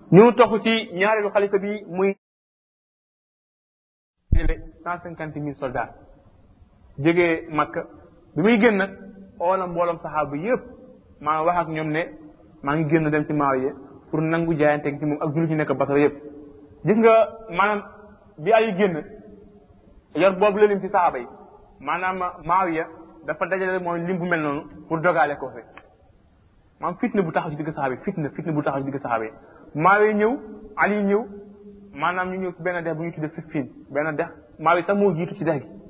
ñu toxu ci ñaareelu xalifa bi muy cent cinquante mille soldats jógee Makka bi muy génn nag oola mbooloom saxaaba yëpp maa wax ak ñoom ne maa ngi génn dem ci Muawiya pour nangu jaayante ci moom ak jullit ñu nekk Basra yëpp gis nga maanaam bi ay génn yor boobu la lim ci saxaaba yi maanaam Muawiya dafa dajale mooy lim bu mel noonu pour dogaale ko fi maanaam fitna bu taxaw ci digg saxaaba yi fitna fitna bu taxaw ci digg saxaaba yi Muawiya ñëw Ali ñëw maanaam ñu ñëw ci benn dex bu ñu tuddee Siffin benn dex Muawiya sax moo jiitu ci dex gi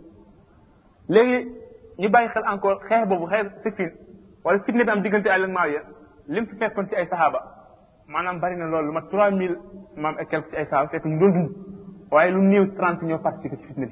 léegi ñu bàyyi xel encore xeex boobu xeex Siffin wala fitna bi am diggante Ali ak Muawiya lim fi fekkoon ci ay saxaaba maanaam bari na loolu lu mat trois mille maam et quelque ci ay saxaaba fekk ñu doon dund waaye lu néew trente ñoo participé ci fitna bi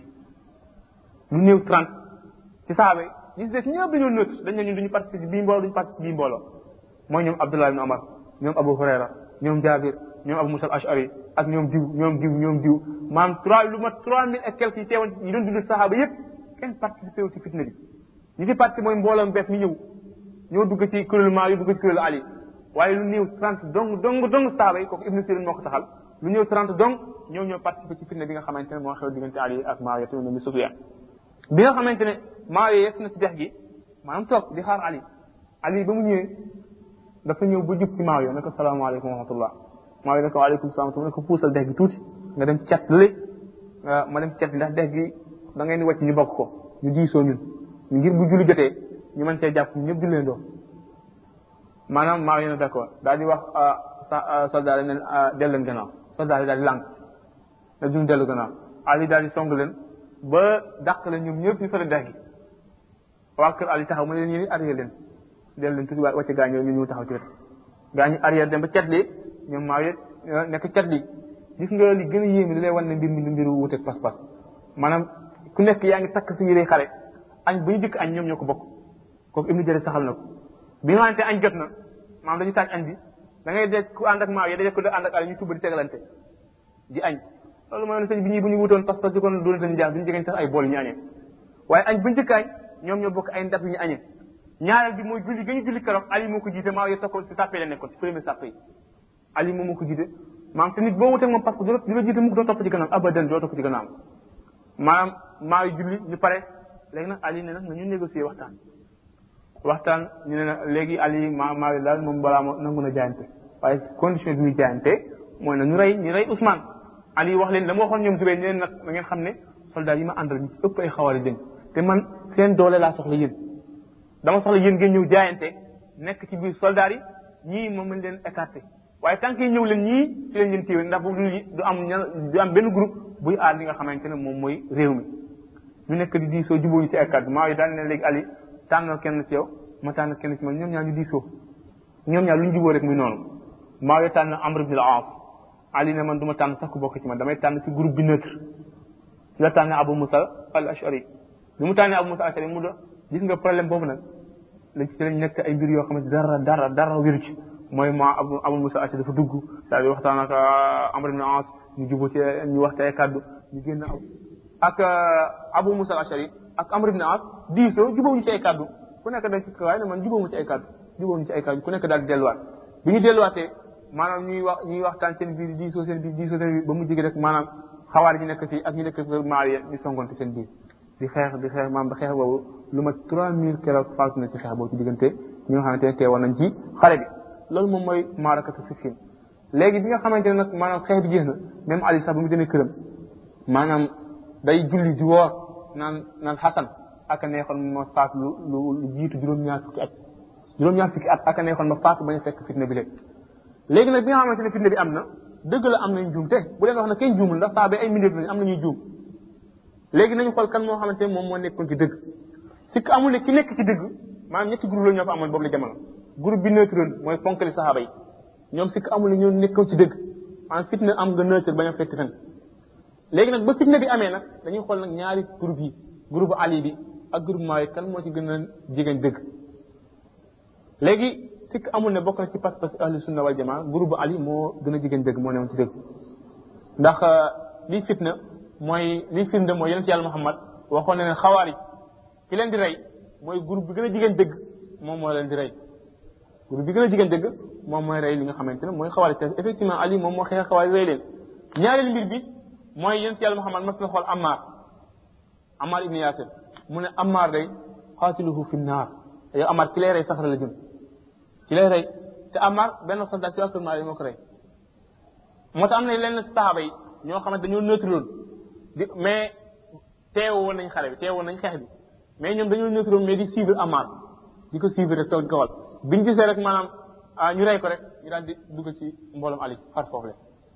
lu néew trente ci saxaaba yi ñi si des ñëpp dañoo nëtt dañ ne ñun duñu participer bii mbooloo duñu participer bii mbooloo mooy ñoom Abdullah ibn Omar ñoom Abu Hurayra ñoom Jabir ñoom Abu Musa al-Ash'ari ak ñoom diw ñoom diw ñoom diw maanaam trois lu mat trois mille et quelques yi teewoon yi doon dund saxaaba yëpp kenn participé wu ci fitna bi ñi ci participé mooy mbooloo bees mi ñëw ñoo dugg ci kuréelu maa yu dugg ci kuréelu Ali waaye lu néew trente dong dong dong saxaaba yi kooku Ibnu Sirin moo ko saxal lu néew trente dong ñoo ñoo participé ci fitna bi nga xamante ne moo xew diggante Ali ak Muawiya ibn Abi Sufyan bi nga xamante ne Muawiya yegg na ci dex gi maanaam toog di xaar Ali Ali ba mu ñëwee dafa ñëw ba jub ci Muawiya ne ko salaamaaleykum wa rahmatullah Muawiya ne ko waaleykum salaam ne ko puusal dex gi tuuti nga dem ci cat lële ma dem ci cat ndax dex gi da ngeen di wàcc ñu bokk ko ñu diisoo ñun ngir bu julli jotee ñu mën see jàpp ñëpp julleen doo maanaam Muawiya ne d'accord daal di wax soldat yi ne dellu leen gannaaw soldat yi daal di lànk ne duñ dellu gannaaw Ali daal di song leen ba dàq leen ñoom ñëpp ñu sori dex gi waa kër Ali taxaw mu ne leen yéen arrière leen dellu leen tuuti wàcce gaañoo ñu ñëw taxaw ci wet gaañu arrière dem ba cat li ñoom Muawiya nekk cat li gis nga li gën a yéeme li lay wan ne mbir mi mbiru wuteeg pas-pas maanaam ku nekk yaa ngi takk si yére xare añ bu ñu dikk añ ñoom ñoo ko bokk kooku Ibnu Jarir saxal na ko bi nga xamante añ jot na maanaam dañu taaj añ bi da ngay dee ku ànd ak Muawiya daje ko ànd ak Ali ñu tubba di tegalante di añ loolu mooy ne sëñ bi ñii bu ñu wutoon pas-pas di kon doon dañu jaax duñu jegeñ sax ay bool ñu añee waaye añ buñu dikk añ ñoom ñoo bokk ay ndab yi ñu añee ñaareel bi mooy julli ga ñu julli keroog Ali moo ko jiite Muawiya tokko si sàppe la nekkoon si premier sàppe yi Ali moom moo ko jiite maanaam te nit boo wutee moom parce que du la jiite mukk doo topp ci gannaaw abadan doo topp ci gannaaw maanaam Muawiya julli ñu pare léegi nag Ali ne nag nañu négocier waxtaan waxtaan ñu ne na léegi Ali ma Muawiya daal moom balaa moo nangu na jaayante waaye condition bi muy jaayante mooy na ñu rey ñu rey Ousmane Ali wax leen la ma waxoon ñoom Zubayr ñu leen nag da ngeen xam ne soldat yi ma àndal ñu ëpp ay xawari jën te man seen doole laa soxla yéen dama soxla yéen ngeen ñëw jaayante nekk ci biir soldat yi ñii moom lañ leen écarté waaye tant que ñëw leen ñii ci leen leen téewe ndax bu du am du am benn groupe buy aar li nga xamante ne moom mooy réew mi ñu nekk di diisoo jubóo ñu ci ay kàddu maa yi daal ne léegi Ali tànnal kenn ci yow ma tànn kenn ci man ñoom ñaar ñu diisoo ñoom ñaar lu ñu jubóo rek muy noonu maa yi tànn Amr ibn al-As Ali ne man du ma tànn sax ku bokk ci man damay tànn ci groupe bi neutre ci la tànn Abu Musa al-Ash'ari bi mu tànnee Abu Musa al-Ash'ari mu do gis nga problème boobu nag lañ ci lañ nekk ay mbir yoo xamante dara dara dara wéru ci mooy ma Abu Abu Musa al-Ash'ari dafa dugg daal di waxtaan ak Amr ibn al-As ñu jubóo ci ñu waxte ay kàddu ñu génn ak Abu Musa al-Ash'ari ak Amr ibn al-As diisoo jubóo ñu ci ay kàddu ku nekk dañ ci waaye ne man jubóo mu ci ay kàddu jubóo ñu ci ay kàddu ku nekk daal di delluwaat bi ñu delluwaatee maanaam ñuy wax ñuy waxtaan seen biir diisoo seen biir diisoo seen biir ba mu jege rek maanaam xawaar ji nekk fii ak ñu nekk Muawiya ñu songonte seen biir di xeex di xeex maanaam ba xeex boobu lu ma trois mille keroog faatu na ci xeex boobu ci diggante ñi nga xamante ne teewoon nañ ci xare bi loolu moom mooy maarakatu Siffin léegi bi nga xamante ne nag maanaam xeex bi jeex na même Ali sax ba mu demee këram maanaam day julli di woor naan naan Xasan ak a neexoon ma faatu lu lu jiitu juróom-ñaar fukki at juróom-ñaar fukki at ak a neexoon ma faatu bañ a fekk fitna bi léegi léegi nag bi nga xamante ne fitna bi am na dëgg la am nañ juum te bu leen wax ne kenn juumul ndax saa ba ay mindeef lañ am nañuy juum léegi nañu xool kan moo xamante ne moom moo nekkoon ci dëgg si que amul ne ki nekk ci dëgg maanaam ñetti groupe la ñoo fa amoon boobu la jamono groupe bi neutre mooy fonkali saxaaba yi ñoom si que amul ne ñoo nekkoon ci dëgg maanaam fitna am nga neutre bañ a fetti fen léegi nag ba fitna bi amee nag dañuy xool nag ñaari groupe yi groupe Ali bi ak groupe Muawiya kan moo ci gën a jigéen dëgg léegi sikk amul ne bokk na ci pas-pas ahlu sunna wal jamaa groupe Ali moo gën a jigéen dëgg moo newoon ci dëgg ndax lii fitna mooy lii firnde mooy yonent yàlla Muhammad waxoon na ne xawaari ki leen di rey mooy groupe bi gën a jigéen dëgg moom moo leen di rey groupe bi gën a jigéen dëgg moom mooy rey li nga xamante ne mooy xawaari te effectivement Ali moom moo xeex xawaari rey leen ñaareelu mbir bi mooy yent yàlla Muhammad mas na xool Ammar Ammar ibn Yasir mu ne Ammar day xaatiluhu fi naar yow Ammar ki lay rey safara la jëm ki lay rey te Ammar benn soldat ci actuellement moo ko rey moo tax am na lenn saxaaba yi ñoo xamante dañoo neutre woon di mais teewo woon nañ xare bi teewo woon nañ xeex bi mais ñoom dañoo neutre woon mais di suivre Ammar di ko suivre rek toog di ko wal biñ gisee rek maanaam ñu rey ko rek ñu daal di dugg ci mbooloom Ali far foofu la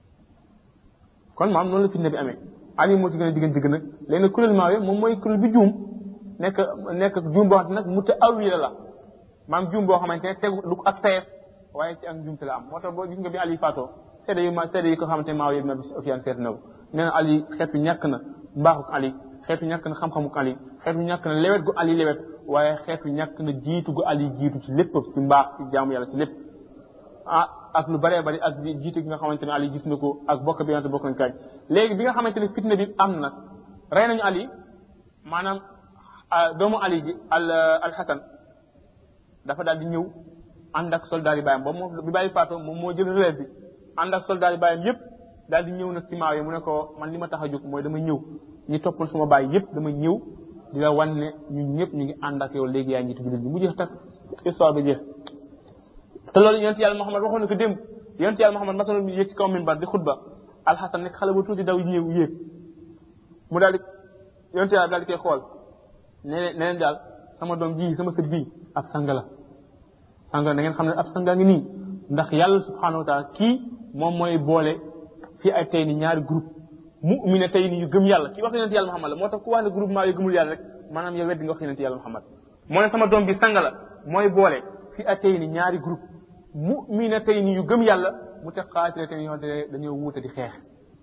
kon maam noonu la fitna bi amee Ali moo ci gën a diggante digg nag léegi nag kuréel Maawiya moom mooy kuréel bi juum nekk nekk juum boo xamante nag mu ta awila la maam juum boo xamante ne tegu du ak tayef waaye ci ak njuumte la am moo tax boo gis nga bi Ali faatoo seede yu ma seede yi ko xamante ne Maawiya ibn Abi Sufyaan seet na ko nee na Ali xeetu ñàkk na mbaaxuk Ali xeetu ñàkk na xam-xamuk Ali xeetu ñàkk na lewet gu Ali lewet waaye xeetu ñàkk na jiitu gu Ali jiitu ci lépp ci mbaax ci jaamu yàlla ci lépp ah ak lu bëree bëri ak jiitu gi nga xamante ne Ali gis na ko ak bokk bi nga bokk nañ kaaj léegi bi nga xamante ne fitna bi am na rey nañu Ali maanaam doomu Ali ji al al Hasan dafa daal di ñëw ànd ak soldat yi bàyyam ba moom bi bàyyi faatoo moom moo jël relève bi ànd ak soldat yi bàyyam yépp daal di ñëw nag ci maaw yi mu ne ko man li ma tax a jóg mooy dama ñëw ñi toppal suma bàyyi yépp dama ñëw di la wan ne ñun ñëpp ñu ngi ànd ak yow léegi yaa njiitu jullit bi mu jeex tak histoire bi jeex te loolu yonent yàlla Muhammad waxoon na ko démb yonent yàlla Muhammad masoon yéeg ci kaw minbar di xutba alxasan nekk xale bu tuuti daw ñëw yéeg mu daal di yonent yàlla daal di koy xool ne leen ne leen daal sama doom ji sama sët bii ab sang la sang la da ngeen xam ne ab sanga ngi nii ndax yàlla subhanahu wa taala kii moom mooy boole fii ay tey ni ñaari groupe mu'mina tey ni yu gëm yàlla kii wax yonent yàlla Muhammad la moo tax ku wax ne groupement yu gëmul yàlla rek maanaam yow weddi nga wax yonent yàlla Muhammad moo ne sama doom bi sang la mooy boole fii ay tey ni ñaari groupe mu'mina tey ni yu gëm yàlla mu te xaatile tey yoo dañoo wuute di xeex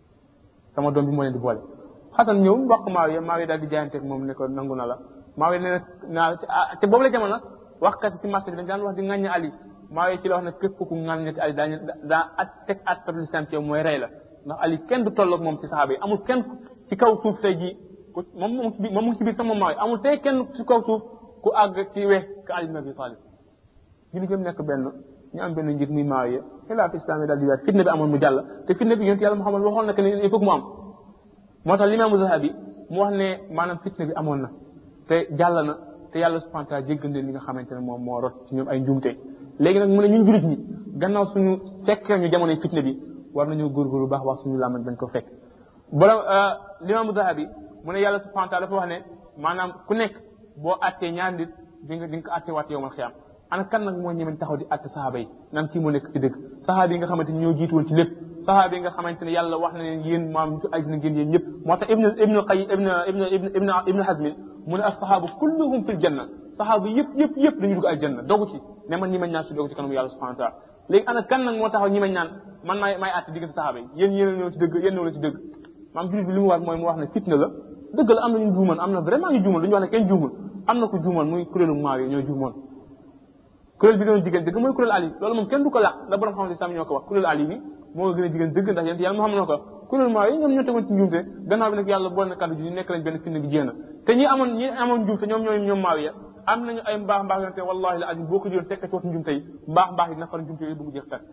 sama doom bi moo leen di boole xasan ñëw wax ko Maawiya Maawiya daal di jaayanteeg moom ne ko nangu na la Maawiya nee na naa te boobu la jamono waxkat ci marché bi dañ daan wax di ŋàññi Ali Maawiya ci la wax ne képp ku ŋàññati Ali daañu daa at teg at tab lislam ci yow mooy rey la ndax Ali kenn du tolloog moom ci saxaaba yi amul kenn ci kaw suuf tey jii ku moom moom moom mu ngi ci biir sama Maawiya amul tey kenn ci kaw suuf ku àgg ci weex ka Ali ibn Abi Talib ñu gëm nekk benn ñu am benn njiit muy Maawiya xilaaf islam yi daal di weer fitna bi amoon mu jàll te fitna bi yonent yàlla Muhammad waxoon na que ne il faut que mu am moo tax limaamu Zahabi mu wax ne maanaam fitna bi amoon na te jàll na te yàlla subhanahu wa taala jéggal leen li nga xamante ne moom moo rot ci ñoom ay njuumte léegi nag mu ne ñun julit ñi gannaaw suñu fekkee ñu jamonoy fitna bi war nañoo góorgóorlu bu baax wax suñu làmmañ bañ ko fekk borom limaamu Zahabi mu ne yàlla subhanahu wa taala dafa wax ne maanaam ku nekk boo attee ñaar nit di nga di nga ko atte waat yowmal xiyaam ana kan nag moo ñemen taxaw di atte sahaaba yi nan kii moo nekk ci dëgg sahaaba yi nga xamante ni ñoo jiitu woon ci lépp sahaaba yi nga xamante ne yàlla wax na leen yéen maam ci ajna ngeen yéen ñëpp moo tax ibnu ibnu qay ibnu ibnu ibnu ibnu hazmin mu ne asahaabu kulluhum fil janna sahaaba yëpp yëpp yëpp dañu dugg aljanna dogu ci ne man ñi mañ naan si dogu ci kanamu yàlla subhanahu wa taala léegi ana kan nag moo taxaw ñi mañ naan man maay maay atte diggante sahaaba yi yéen yéen ñëw ci dëgg yéen ñëw ci dëgg maam julit bi li mu war mooy mu wax ne fitna la dëgg la am na ñu juumoon am na vraiment ñu juumoon duñu wax ne kenn juumul am na ko juumoon muy kuréelu maaw yi ñoo juumoon kuréel bi gën a jigéen dëgg mooy kuréel ali loolu moom kenn du ko laq la borom xam ne sam ñoo ko wax kuréel ali bi moo gën a jigéen dëgg ndax yéen yàlla moo xam ne ko wax kuréel maaw yi ñoom ñoo tegoon ci njuumte gannaaw bi nag yàlla boole na kàddu ji ñu nekk lañ benn fitna bi jéem te ñi amoon ñi amoon njuumte ñoom ñooy ñoom maaw ya am nañu ay mbaax mbaax yonte wallahi la azim boo ko jëloon fekk ci waxtu njuumte yi mbaax mbaax yi dina far njuumte yi bu mu jeex tàkk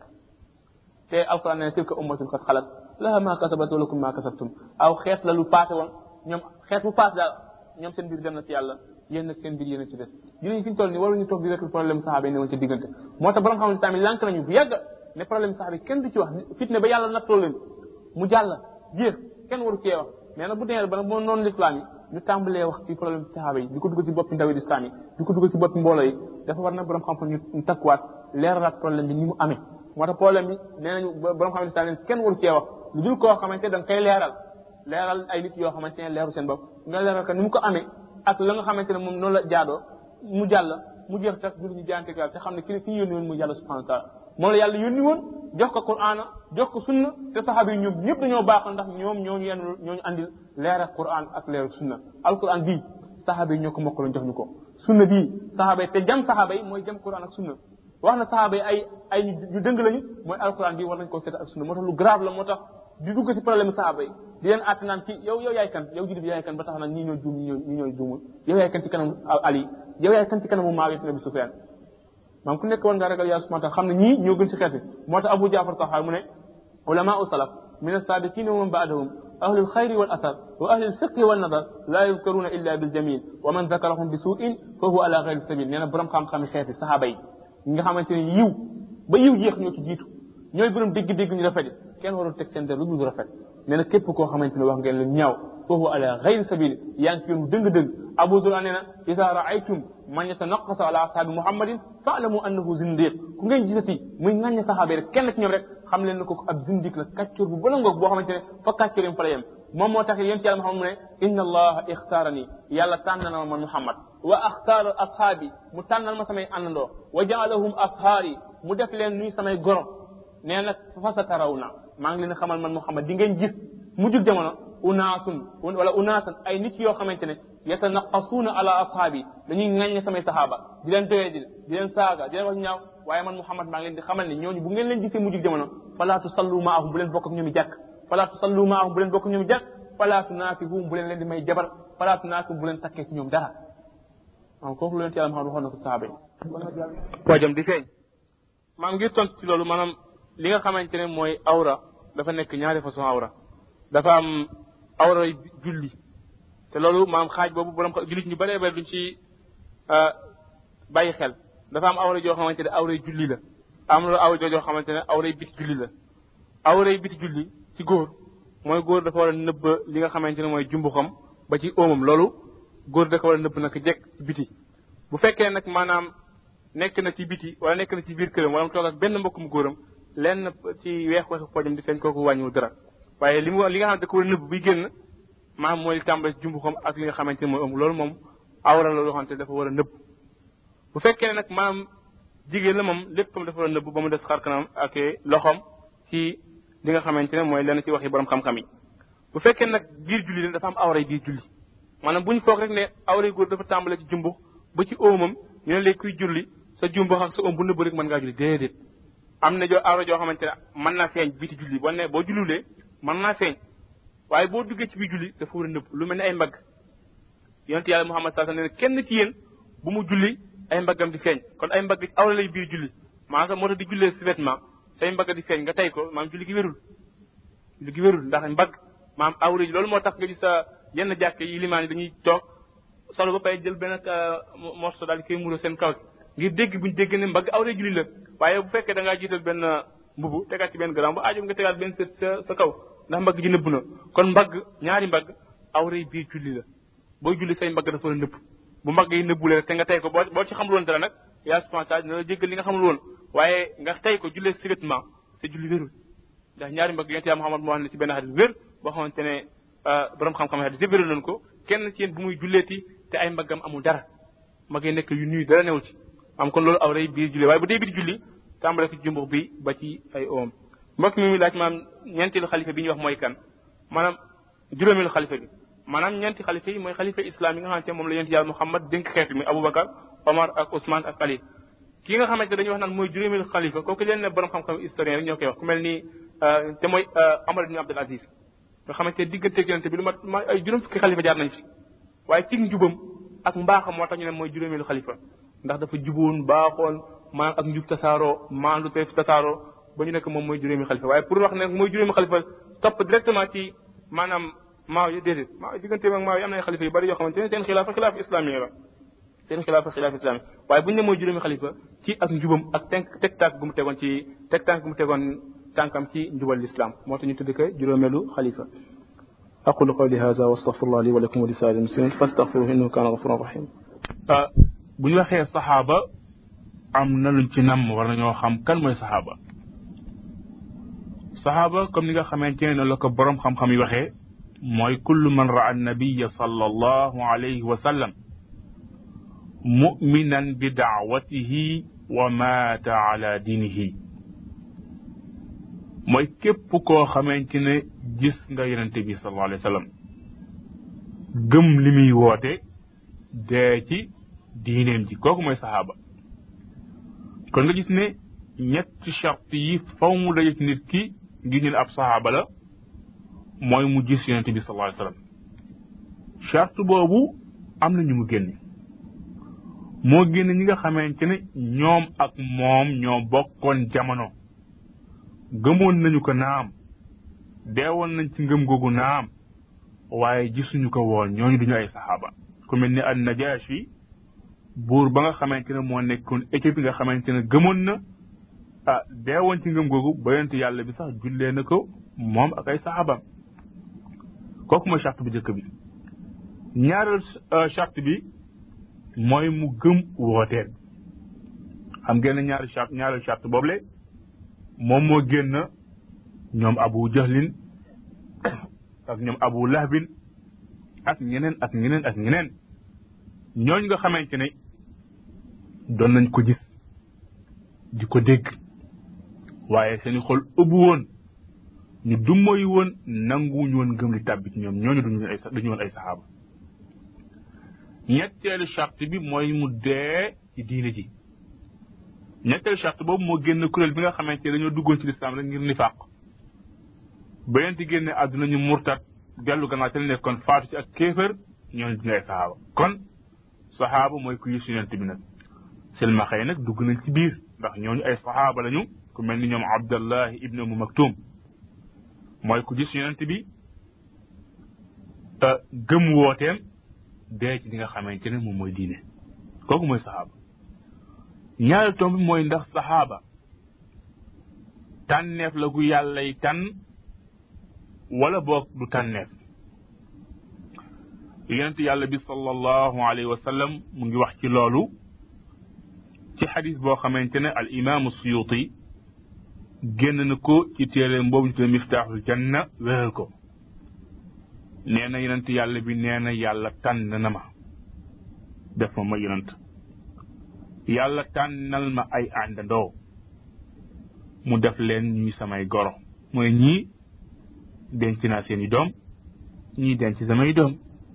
te alquran ne tilka ummatun qad xalat laha ma kasabat wa lakum ma kasabtum aw xeet la lu passé woon ñoom xeet bu passé daal ñoom seen biir dem na ci yàlla yéen nag seen biir yéen a ci des jullit ñi fi ñu toll nii waruñu toog di rek problème saxaaba yi ne woon ci diggante moo tax borom xam ne tamit lànk nañu bu yàgg ne problème saxaaba yi kenn du ci wax fitne ba yàlla nattoo leen mu jàll jeex kenn waru cee wax mais nag bu demee ba nag moo noonu l'islam yi ñu tàmbalee wax ci problème saxaaba yi di ko dugal ci boppi ndawi l'islam yi di ko dugal ci boppi mbooloo yi dafa war nag borom xam-xam ñu takkuwaat leeralaat problème bi ni mu amee moo tax problème bi nee nañu borom xam ne l'islam kenn waru cee wax lu dul koo xamante da nga koy leeral leeral ay nit yoo xamante ne leeru seen bopp nga leeral ka ni mu ko amee ak la nga xamante ne moom noonu la jaadoo mu jàll mu jeex tax jullit ñu jaante yàlla te xam ne ki ki ñu yónni woon muy yàlla subhanahu wa taala moom la yàlla yónni woon jox ko qur'an jox ko sunna te saxaaba yi ñoom ñëpp dañoo baaxoon ndax ñoom ñooñu yenn ñooñu andil leer ak qur'an ak leer ak sunna alquran bii saxaaba yi ñoo ko mokkaloon jox ñu ko sunna bii saxaaba yi te jam saxaaba yi mooy jam qur'an ak sunna wax na saxaaba yi ay ay ñu dëng lañu mooy alquran bii war nañ koo seet ak sunna moo tax lu grave la moo tax di dugg ci problème saxaaba yi di leen àtt naan kii yow yow yaay kan yow jullit bi yaay kan ba tax naan ñii ñoo juum ñii ñoo ñii ñoo juumul yow yaay kan ci kanamu Ali yow yaay kan ci kanamu Muawiya ibn Abi Sufyan maam ku nekk woon nga ragal yàlla subhanahu xam ne ñii ñoo gën ci xeet moo tax Abu Jaafar Taxaar mu ne ulama u salaf min as-sabiqina wa man ba'dahum ahlu al-khayri wal athar wa ahli al-fiqhi wal nadar la yuzkaruna illa bil jamil wa man zakarahum bi su'in fa huwa ala ghayri sabil nee na borom xam-xam xeeti saxaaba yi ñi nga xamante ne yiw ba yiw jeex ñoo ci jiitu ñooy borom dégg-dégg ñu rafet kenn warul teg seen der lu dul rafet nee na képp koo xamante ne wax ngeen lu ñaaw fa huwa ala ghayri sabil yaa ngi ci yoon dëng-dëng Abu Zur'a nee na ida raaytum man yatanaqasa ala ashaabi muhammadin faalamu annahu zindiq ku ngeen gisati muy ŋàññe saxaaba yi rek kenn ci ñoom rek xam leen ne ko ab zindiq la kàccoor bu bëla ngoog boo xamante ne fa kàccoor yam fa la yem moom moo tax yéen ci yàlla Muhammad mu ne inna allaha ixtaarani yàlla tànn na ma man Muhammad wa axtaara ashaabi mu tànnal ma samay àndandoo wa jaalahum ashaari mu def leen nuy samay goro nee nag fa sa taraw na maa ngi leen xamal man Muhammad di ngeen gis mujjug jamono unaasun wala unaasan ay nit yoo xamante ne yatanaqasuuna ala ashaabi dañuy ŋàññe samay saxaaba di leen doyedil di leen saaga di leen wax ñaaw waaye man Muhammad maa ngi leen di xamal ne ñooñu bu ngeen leen gisee mujjug jamono falaa tusallu maahum bu leen bokk ak ñoom i jàkk falaa tusallu maahum bu leen bokk ak ñoom i jàkk falaa tunaafihum bu leen leen di may jabar falaa tunaafihum bu leen takkee ci ñoom dara maanaam kooku lu leen yàlla Muhammad waxoon na ko saxaaba yi poojam di feeñ maam ngir tontu ci loolu maanaam li nga xamante ne mooy awra dafa nekk ñaari façon awra dafa am awra julli te loolu maam xaaj boobu borom jullit ñu bëree bëri duñ ci bàyyi xel dafa am awra joo xamante ne awray julli la am na awra joo xamante ne awray biti julli la awray biti julli ci góor mooy góor dafa war a nëbb li nga xamante ne mooy jumbuxam ba ci óomam loolu góor da ko war a nëbb nag jekk ci biti bu fekkee nag maanaam nekk na ci biti wala nekk na ci biir këram wala mu toog ak benn mbokkum góoram lenn ci weex weexu poojam di feeñ kooku wàññiwul dara waaye li mu li nga xam ne da ko war a nëbb buy génn maanaam mooy tàmbale ci jumbuxam ak li nga xamante ne mooy ëmb loolu moom awra la loo xamante ne dafa war a nëbb bu fekkee ne nag maanaam jigéen la moom léppam dafa war a nëbb ba mu des xar kanam ak loxoom ci li nga xamante ne mooy lenn ci waxi borom xam-xam yi bu fekkee nag biir julli la dafa am awra biir julli maanaam bu ñu foog rek ne awra góor dafa tàmbale ci jumbux ba ci óomam ñu ne léegi kuy julli sa jumbux ak sa óom bu nëbb rek mën ngaa julli déedéet am na joo awra joo xamante ne mën naa feeñ biti julli boo ne boo jullulee mën naa feeñ waaye boo duggee ci biir julli dafa war a nëbb lu mel ne ay mbagg yonent yàlla Muhammad sallallahu alayhi wasallam ne kenn ci yéen bu mu julli ay mbaggam di feeñ kon ay mbagg awra lay biir julli maanaam moo tax di jullee si vêtement say mbagg di feeñ nga tey ko maanaam julli gi wérul julli gi wérul ndax mbagg maanaam awra yi loolu moo tax nga gis sa yenn jàkk yi limaan yi dañuy toog solo ba pare jël benn morceau daal di koy muuro seen kaw ngir dégg buñ dégg ne mbagg awra julli la waaye bu fekkee da ngaa jiital benn mbubu tegaat ci benn grand bu aajo nga tegaat benn sa sa sa kaw ndax mbagg ji nëbb na kon mbagg ñaari mbagg awra yi biir julli la booy julli say mbagg dafa war a nëbb bu mbagg yi nëbbulee te nga tey ko boo boo ci xamul woon dara nag yaa subhanahu taala dina la jéggal li nga xamul woon waaye nga tey ko jullee subitement sa julli wérul ndax ñaari mbagg yonent yaa Muhammad moo wax ne ci benn xadis wér boo xamante ne borom xam-xam xadis yëpp wéral nañ ko kenn ci yéen bu muy julleeti te ay mbaggam amul dara mbagg yi nekk yu nuyu dara newul ci am kon loolu awra yi biir julli waaye bu dee biir julli tàmbale ko ci jumbux bi ba ci ay oom mbokk mi muy laaj maanaam ñeenteelu xalifa bi ñuy wax mooy kan maanaam juróomeelu xalifa bi maanaam ñeenti xalifa yi mooy xalifa islam yi nga xamante moom la yonent yàlla Muhammad dénk xeet mi Aboubacar Omar ak Ousmane ak Ali ki nga xamante dañuy wax naan mooy juróomeelu xalifa kooku leen ne borom xam-xam historien rek ñoo koy wax ku mel ni te mooy Omar ibn Abdul Aziz nga xamante digganteeg yonente bi lu mat ma ay juróom fukki xalifa jaar nañ fi waaye ci njubam ak mbaaxam moo tax ñu ne mooy juróomeelu xalifa ndax dafa juboon baaxoon maanaam ak njub tasaaroo maandu te tasaaroo ba ñu nekk moom mooy juróomi xalifa waaye pour wax ne mooy juróomi xalifa topp directement ci maanaam maaw yi déedéet maaw diggante ak maaw yi am na ay xalifa yu bari yoo xamante ne seen xilaafa xilaafa islami la seen xilaafa xilaafa islami waaye bu ñu ne mooy juróomi xalifa ci ak njubam ak tenk teg tànk gu mu tegoon ci teg tànk gu mu tegoon tànkam ci njubal l'islam moo tax ñu tudd ko juróomeelu xalifa aqulu qawli hadha wa astaghfirullah li wa lakum wa li saa'iril muslimin fastaghfiruhu innahu kana ghafuran rahim bu ñu waxee saxaaba am na luñ ci namm war nañoo xam kan mooy saxaaba saxaaba comme ni nga xamante ne la ko borom xam-xam yi waxee mooy kullu man raa annabiya sallallahu alayhi wa sallam muminan bi daawatihi wa maata ala diinihi mooy képp koo xamante ne gis nga yonente bi sallallahu alayhi wa sallam gëm li muy woote dee ci diineem ji kooku mooy saxaaba kon nga gis ne ñetti charte yi faw mu daje ci nit ki ngir ñu ne ab saxaaba la mooy mu gis yonente bi sallallahu alayhi wasallam charte boobu am na ñu mu génne moo génn ñi nga xamante ne ñoom ak moom ñoo bokkoon jamono gëmoon nañu ko naam deewoon nañ ci ngëm googu naam waaye gisuñu ko woon ñooñu duñu ay saxaaba ku mel ni an najashi buur ba nga xamante ne moo nekkoon Éthiopie nga xamante ne gëmoon na ah deewoon ci ngëm googu ba yonent yàlla bi sax jullee na ko moom ak ay saxaabam kooku mooy charte bu njëkk bi ñaareel charte bi mooy mu gëm wooteel xam ngeen ne ñaari charte ñaareel charte boobule moom moo génn ñoom abu jahlin ak ñoom abu lahbin ak ñeneen ak ñeneen ak ñeneen ñooñ nga xamante ne doon nañ ko gis di ko dégg waaye seeni xol ëbbu woon ñu dummoy woon nanguwuñu woon gëm li tàbbi ci ñoom ñooñu duñu ay duñu woon ay saxaaba ñetteelu charte bi mooy mu dee ci diine ji ñetteelu charte boobu moo génn kuréel bi nga xamante ne dañoo duggoon ci lislaam rek ngir nifaq ba yent génne àdduna ñu murtat dellu gannaaw te nekkoon faatu ci ak kéefër ñooñu duñu ay saxaaba kon saxaaba mooy ku yës yonent bi nag silmaxa yi nag dugg nañ ci biir ndax ñooñu ay saxaaba lañu ku mel ni ñoom abdallahi ibnu umu maktum mooy ku gis yonent bi gëm wooteem dee ci li nga xamante ne moom mooy diine kooku mooy saxaaba ñaari tomb bi mooy ndax saxaaba tànneef la gu yàllay tànn wala boog du tànneef yonent yàlla bi sallallahu alayhi wa sallam mu ngi wax ci loolu ci xadis boo xamante ne al imaamu suyuti génn na ko ci téeréem boobu ñu tuddee miftaaxul janna wéral ko nee na yonent yàlla bi nee na yàlla tànn na ma def ma ma yonent yàlla tànnal ma ay àndandoo mu def leen ñuy samay goro mooy ñii denc naa seeni doom ñii denc samay doom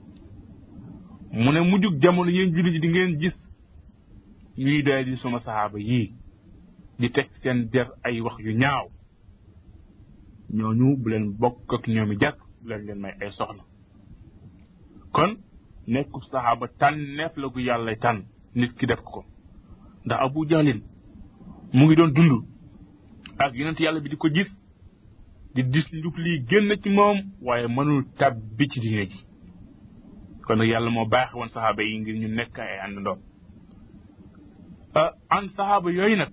mu ne mujjug jamono yéen jullit ji di ngeen gis ñuy doy di suma saxaaba yii di teg seen der ay wax yu ñaaw ñooñu bu leen bokk ak ñoomi jàkk bu leen leen may ay soxna kon nekkub saxaaba tànneef la gu yàlla tànn nit ki def ko ndax abu jahlin mu ngi doon dund ak yonent yàlla bi di ko gis di dis njub lii génn ci moom waaye mënul tàbbi ci diine ji kon nag yàlla moo baaxe woon saxaaba yi ngir ñu nekk ay àndandoo an saxaaba yooyu nag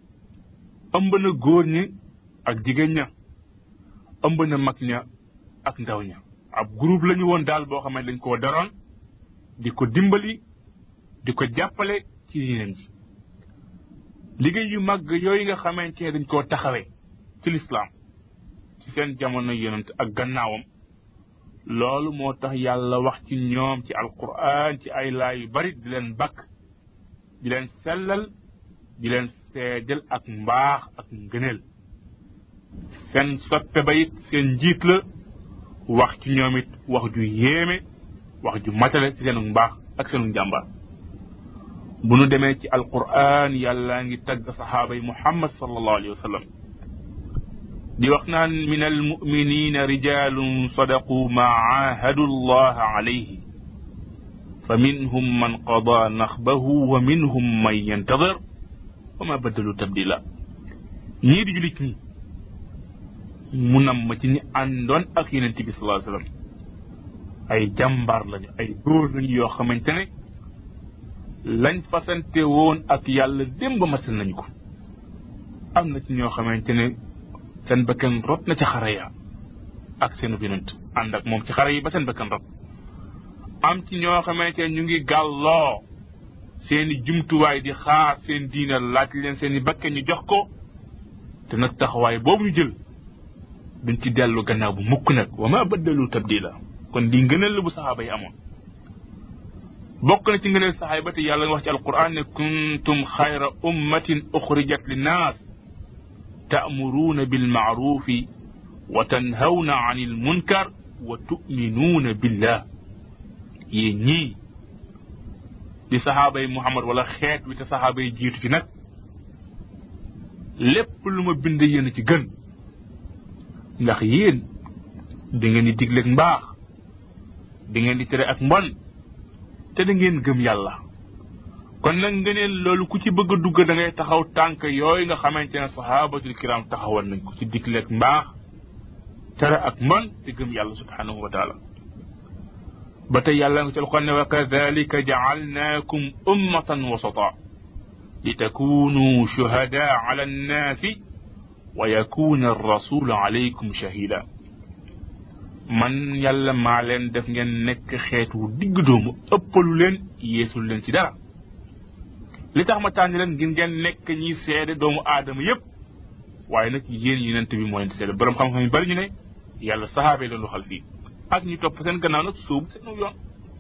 ëmb na góor ñi ak jigéen ña ëmb na mag ña ak ndaw ña ab groupe la ñu woon daal boo xam ne dañ koo daroon di ko dimbali di ko jàppale ci diinam ji liggéey yu mag yooyu nga xamante ne dañ koo taxawee ci lislaam ci seen jamono yonent ak gannaawam loolu moo tax yàlla wax ci ñoom ci alquran ci ay laay yu bari di leen bakk di leen sellal di leen seedal ak mbaax ak ngëneel seen soppe ba it seen njiit la wax ci ñoom it wax ju yéeme wax ju matale ci seenu mbaax ak seenu njàmbaar bu nu demee ci alquran yàlla ngi tagg saxaaba yi muhammad sallallahu alayhi wa sallam di wax naan min almuminina rijalun sadaqu ma aahadu allaha alayhi fa minhum man qada naxbahu wa minhum man yantadir wa ma baddalu tabdila ñii di julit ñi mu nam ma ci ñi àndoon ak yonente bi salaa sallam ay jàmbaar lañu ay góor lañu yoo xamante ne lañ fasante woon ak yàlla démb masal nañu ko am na ci ñoo xamante ne seen bakkan rot na ca xare ya ak seenu yonent ànd ak moom ci xare yi ba seen bakkan rot am ci ñoo xamante ne ñu ngi gàlloo seeni jumtuwaay di xaar seen diina laaj leen seeni bakkan ñu jox ko te nag taxawaay boobu ñu jël duñ ci dellu gannaaw bu mukk nag wa ma baddalu tabdila kon di ngëneel la bu saxaaba yi amoon bokk na ci ngëneel saxaaba te yàlla nga wax ci alquran ne kuntum xayra ummatin uxrijat linnaas ta'muruuna bilmaarufi wa tanhawna an ilmunkar wa tuminuuna billah yéen ñii di saxaaba yi muhammad wala xeet wi te saxaaba yi jiitu ci nag lépp lu ma bind yéen ci gën ndax yéen da ngeen di digleeg mbaax da ngeen di tere ak mbon te da ngeen gëm yàlla kon nag ngëneel loolu ku ci bëgg a dugg da ngay taxaw tànk yooyu nga xamante ne sahabatul kiram taxawal nañ ko ci dikleeg mbaax tere ak man te gëm yàlla subhanahu wa taala ba tey yàlla nga ci alquran ne wa kadalika jaalnaakum ummatan wasata litakunu shuhada ala annaasi wa yakuna arrasulu alaykum shahida man yàlla maa leen def ngeen nekk xeetu digg doomu ëppalu leen yeesul leen ci dara li tax ma tànn leen ngir ngeen nekk ñi seede doomu aadama yépp waaye nag yéen yonent bi moo leen seede borom xam-xam yu bari ñu ne yàlla saxaaba yi leen waxal fii ak ñu topp seen gannaaw nag sóobu seen yoon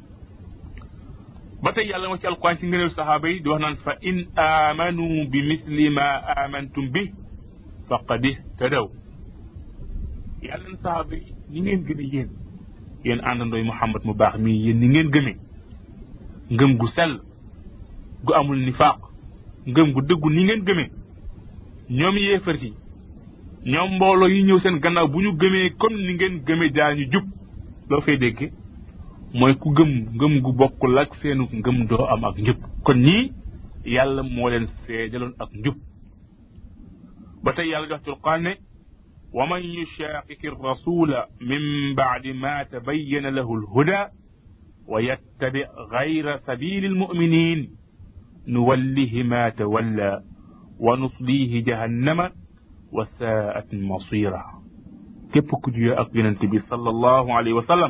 ba tey yàlla ma ci alquran ci ngëneel saxaaba yi di wax naan fa in amanu bi misli ma amantum bi faqad ihtadaw yàlla na saxaaba yi ni ngeen gëme yéen yéen àndandooy Muhammad mu baax mii yéen ni ngeen gëmee ngëm gu sell gu amul nifaaq ngëm gu dëggu ni ngeen gëmee ñoom yéefar yi ñoom mbooloo yi ñëw seen gannaaw bu ñu gëmee comme ni ngeen gëmee daañu jub loo fay dégg mooy ku gëm ngëm gu bokkul ak seenu ngëm doo am ak njub kon ñii yàlla moo leen seedaloon ak njub ba tey yàlla jox ci alquran ne wa man yushaqiqi rasula min ba'di ma tabayyana lahu alhuda wa yattabi ghayra sabili almu'minin nuwallihi ma tawalla wa nuslihi jahannama wa saat masira képp ku juyoo ak yonent bi sallallahu alayhi wa sallam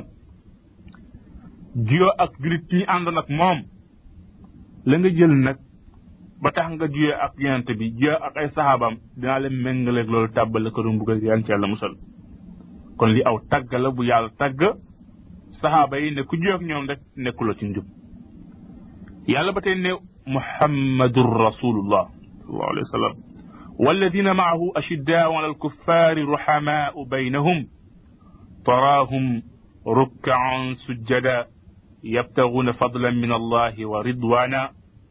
juyoo ak julit ñi àndoon ak moom la nga jël nag ba tax nga juyoo ak yonent bi juyoo ak ay saxaabaam dinaa leen méngaleeg loolu tàbbal ko doon buggal yan ci yàlla musal kon li aw tàgg la bu yàlla tàgg saxaaba yi ne ku juyoo ak ñoom rek nekkuloo ci njub yàlla ba tey ne muhammadun rasulullah sallallahu alayhi wa sallam والذين معه أشداء على الكفار رحماء بينهم تراهم ركعا سجدا يبتغون فضلا من الله ورضوانا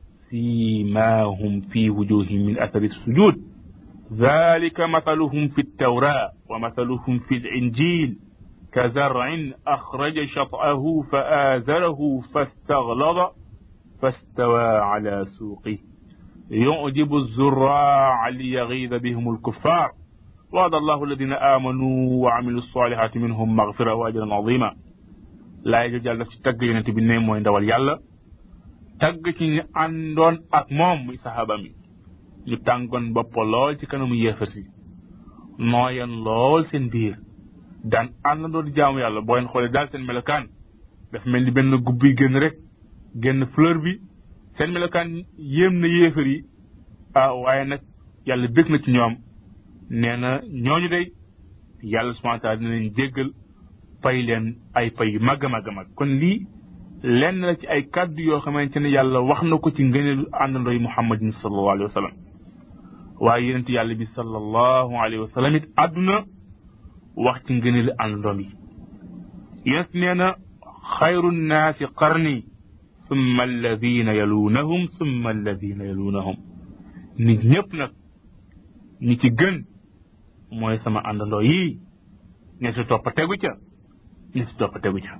سيماهم في وجوههم من أثر السجود ذلك مثلهم في التوراة ومثلهم في الإنجيل كزرع أخرج شطأه فآزره فاستغلظ فاستوى على سوقه يعجب الزراع ليغيظ بهم الكفار وعد الله الذين آمنوا وعملوا الصالحات منهم مغفرة وأجرا عظيما لا يجوز daf ci tagg yonent bi ne mooy ndawal yàlla tagg ci ñu àndoon ak moom muy saxaaba mi ñu tàngoon bopp lool ci kanamu yéefar si nooyan lool seen biir daan àndandoo di jaamu yàlla boo leen xoolee daal seen melokaan daf mel ni benn gubbi génn rek génn fleur bi seen melokaan yéem na yéefar yi ah waaye nag yàlla bég na ci ñoom nee na ñooñu day yàlla subhanahu wa taala dina leen jéggal fay leen ay fay yu màgg a màgg a màgg kon lii lenn la ci ay kàddu yoo xamante ne yàlla wax na ko ci ngëneelu àndandooy muhammadin sallallahu alayhi wa sallam waaye yonent yàlla bi sallallahu alayhi wa sallam it àdduna wax ci ngëneelu àndandoom yi yonent nee na xayru nnaasi qarni summa alladina yalunahum summa alladina yalunahum nit ñëpp nag ñi ci gën mooy sama àndandoo yii ña si topp tegu ca ña si topp tegu ca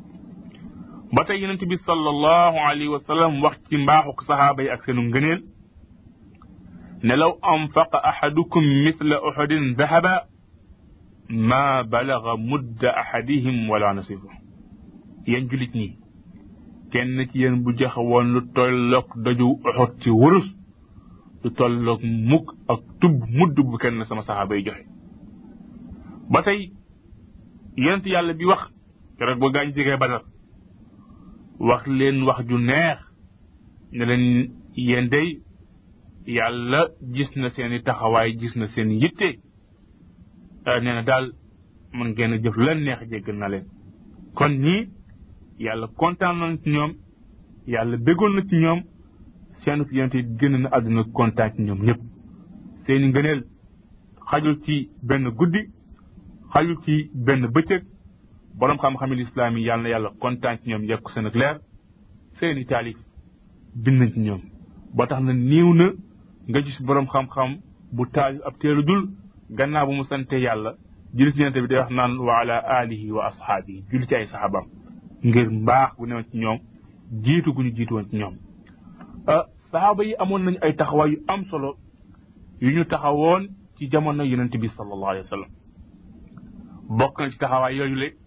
ba tey yonent bi sallallahu alayhi wa sallam wax ci mbaaxuk saxaaba yi ak seenu ngëneel ne law anfaqa ahadukum mithla uhudin dahaba ma balaga mudda ahadihim wala nasifa yéen julit ñi kenn ci yéen bu joxe woon lu tolloog daju uxut ci wurus lu tolloog mukk ak tub mudd bu kenn sama saxaaba yi joxe ba tey yonent yàlla bi wax keroog ba gaañ jegee badar wax leen wax ju neex ne leen yéen day yàlla gis na seeni taxawaay gis na seen yitte nee na daal man ngeen a jëf lan neex jéggal na leen kon ñii yàlla kontaan na ci ñoom yàlla béggoon na ci ñoom seenu fi yonente génn na àdduna kontaan ci ñoom ñëpp seeni ngëneel xajul ci benn guddi xajul ci benn bëccëg borom xam-xami lislaam yi yàlla na yàlla kontaan ci ñoom yekku seen ak leer seeni taalif bind nañ ci ñoom ba tax na niiw na nga gis borom xam-xam bu taalif ab teelu dul gannaaw bu mu sante yàlla julli ci yonente bi day wax naan wa ala alihi wa ashaabihi julli ci ay saxaabam ngir mbaax bu newoon ci ñoom jiitu gu ñu jiitu woon ci ñoom saxaaba yi amoon nañu ay taxawaay yu am solo yu ñu taxawoon ci jamono yonent bi sallallahu alayhi wa sallam bokk na ci taxawaay yooyu le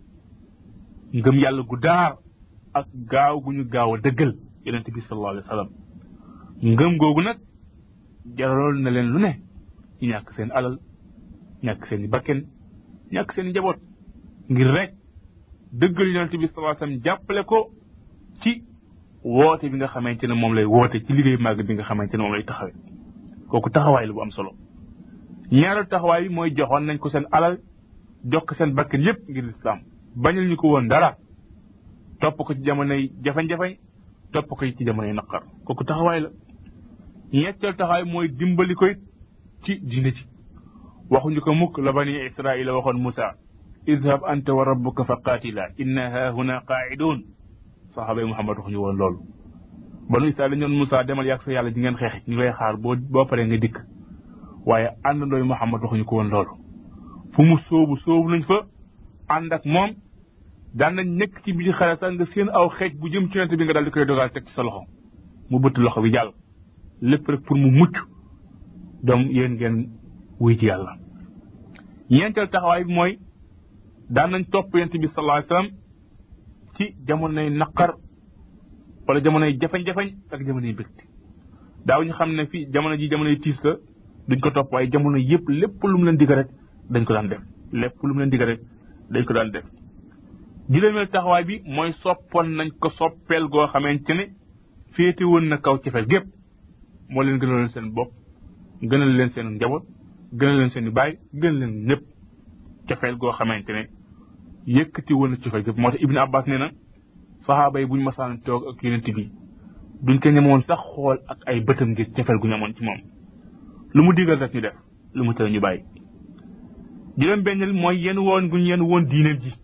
ngëm yàlla gu daar ak gaaw gu ñu gaaw a dëggal yonent bi sallallahu alayhi wa sallam ngëm googu nag jaraloon na leen lu ne ci ñàkk seen alal ñàkk seen i bakken ñàkk seen i njaboot ngir rek dëggal yonent bi sallallahu alayhi wa sallam jàppale ko ci woote bi nga xamante ne moom lay woote ci liggéey màgg bi nga xamante ne moom lay taxawee kooku taxawaay la bu am solo ñaareelu taxawaay bi mooy joxoon nañ ko seen alal jox ko seen bakkan yépp ngir lislaam bañal ñu ko woon dara topp ko ci jamonoy jafe-jafe topp ko ci jamonoy naqar kooku taxawaay la ñetteel taxawaay mooy dimbali ko ci diine ci waxuñu ko mukk la bani israila waxoon Musa idhab anta wa rabbuka fa qaatila inna haahuna qaaidun saxaaba yi Muhammad waxuñu woon loolu banu israil dañoon Musa demal yàgg sa yàlla di ngeen xeex ñu lay xaar boo boo paree nga dikk waaye àndandooy Muhammad waxuñu ko woon loolu fu mu sóobu sóobu nañ fa ànd ak moom daan nañ nekk ci biir xare sax nga seen aw xeej bu jëm ci yonent bi nga daal di koy dogal teg ci sa loxo mu bëtt loxo bi jàll lépp rek pour mu mucc doom yéen ngeen wuy ci yàlla ñeenteel taxawaay bi mooy daan nañ topp yonent bi sallallahu alayhi wasallam ci jamonoy naqar wala jamonoy jafe-jafe ak jamonoy mbégte daaw ñu xam ne fii jamono ji jamonoy tiis la duñ ko topp waaye jamono yëpp lépp lu mu leen digal rek dañ ko daan def lépp lu mu leen digal rek dañ ko daan def juróomeel taxawaay bi mooy soppoon nañ ko soppeel goo xamante ne féete woon na kaw cefeel gépp moo leen gënal leen seen bopp gënal leen seen njaboot gënal leen seen i baay gënal leen ñëpp cefeel goo xamante ne yëkkati woon na cefeel gépp moo tax Ibn Abbas nee na saxaaba yi bu ñu masaan toog ak yonent bi duñ ko ñemoon sax xool ak ay bëtam ngir cefeel gu ñu amoon ci moom lu mu digal rek ñu def lu mu tere ñu bàyyi juróom benneel mooy yenn woon gu ñu yenn woon diineen ji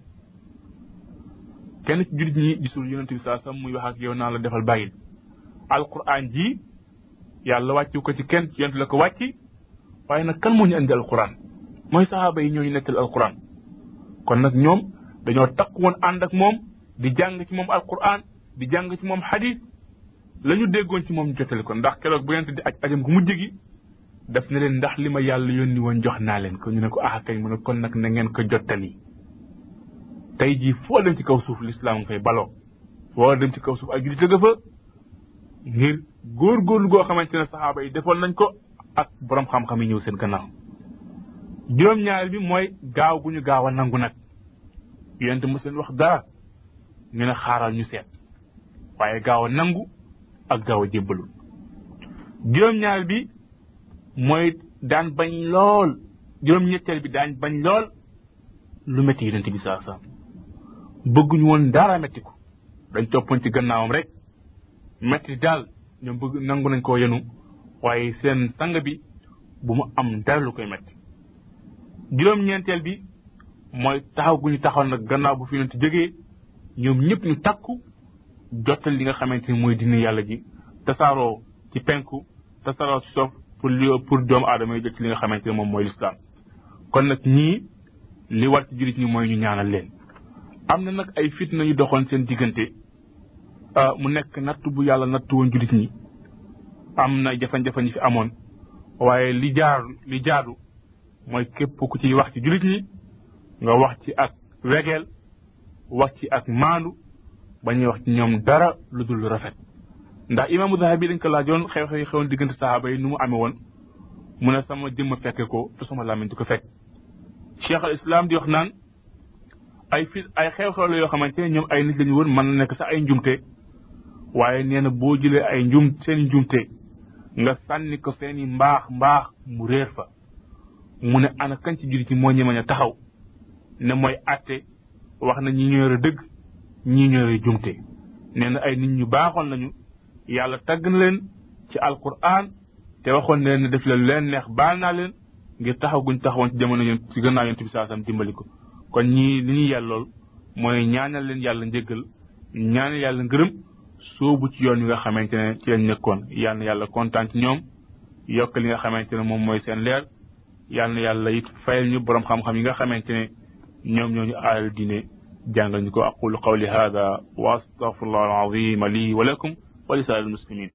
kenn ci jullit ñi gisul yonent bi saa sam muy wax ak yow naa la defal bàyyil alquran ji yàlla wàccu ko ci kenn ci yonent la ko wàcci waaye nag kan moo ñu andi alquran mooy saxaaba yi ñooñu nettal alquran kon nag ñoom dañoo takk woon ànd ak moom di jàng ci moom alquran di jàng ci moom xadis la ñu déggoon ci moom jotale ko ndax keroog bu yonent di aj ajam gu mujj gi daf ne leen ndax li ma yàlla yónni woon jox naa leen ko ñu ne ko ah kay mu ne kon nag na ngeen ko jottali tey jii foo dem ci kaw suuf lislaam nga fay baloo foo dem ci kaw suuf ay jullit ga fa ngir góorgóorlu goo xamante ne saxaaba yi defoon nañ ko ak borom xam-xam yi ñëw seen gannaaw juróom-ñaareel bi mooy gaaw gu ñu gaaw a nangu nag yonente mos leen wax dara ñu ne xaaral ñu seet waaye gaaw a nangu ak gaaw a jébbalu juróom-ñaareel bi mooy daan bañ lool juróom-ñetteel bi daan bañ lool lu métti yonente bi saa saa bëgguñu woon dara métti ko dañ toppoon ci gannaawam rek métti daal ñoom bëgg nangu nañ koo yenu waaye seen sang bi bu mu am dara lu koy métti juróom-ñeenteel bi mooy taxaw gu ñu taxaw nag gannaaw bu fi yonent jógee ñoom ñëpp ñu takku jottal li nga xamante ni mooy dina yàlla ji tasaaroo ci penku tasaaroo ci sof pour li pour doomu aadama yi jot ci li nga xamante ne moom mooy lislaam kon nag ñii li war ci jullit ñi mooy ñu ñaanal leen am na nag ay fitna yu doxoon seen diggante mu nekk natt bu yàlla natt woon jullit ñi am na jafe-jafe ñi fi amoon waaye li jaar li jaadu mooy képp ku ci wax ci jullit ñi nga wax ci ak wegeel wax ci ak maandu ba ñuy wax ci ñoom dara lu dul rafet ndax imaamu Dahabi dañ ko laajoon xew-xew yi xewoon diggante saxaaba yi nu mu amee woon mu ne sama jëmm fekke ko te sama làmmiñ du ko fekk cheikh al islam di wax naan ay fi ay xew-xew la yoo xamante ne ñoom ay nit lañu woon mën na nekk sax ay njumte waaye nee na boo jëlee ay njum seen njumte nga sànni ko seeni mbaax mbaax mu réer fa mu ne ana kan ci jullit ñi moo ñemañ a taxaw ne mooy atte wax na ñi ñoore dëgg ñi ñoore jumte nee na ay nit ñu baaxoon lañu yàlla tagg na leen ci alquran te waxoon na leen ne def leen leen neex baal naa leen ngir taxaw guñ taxawoon ci jamono yéen ci gannaaw yonent bi saasam dimbali ko kon ñii li ñuy yellool mooy ñaanal leen yàlla njëggal ñaanal yàlla ngërëm soobu ci yoon wi nga xamante ne ci lañ nekkoon yal na yàlla kontaan ci ñoom yokk li nga xamante ne moom mooy seen leer yal na yàlla it fayal ñu borom xam-xam yi nga xamante ne ñoom ñoo ñu aaral diine jàngal ñu ko aqulu qawli hada wa astaghfirullah alazim li wa lakum wa li saa'il muslimin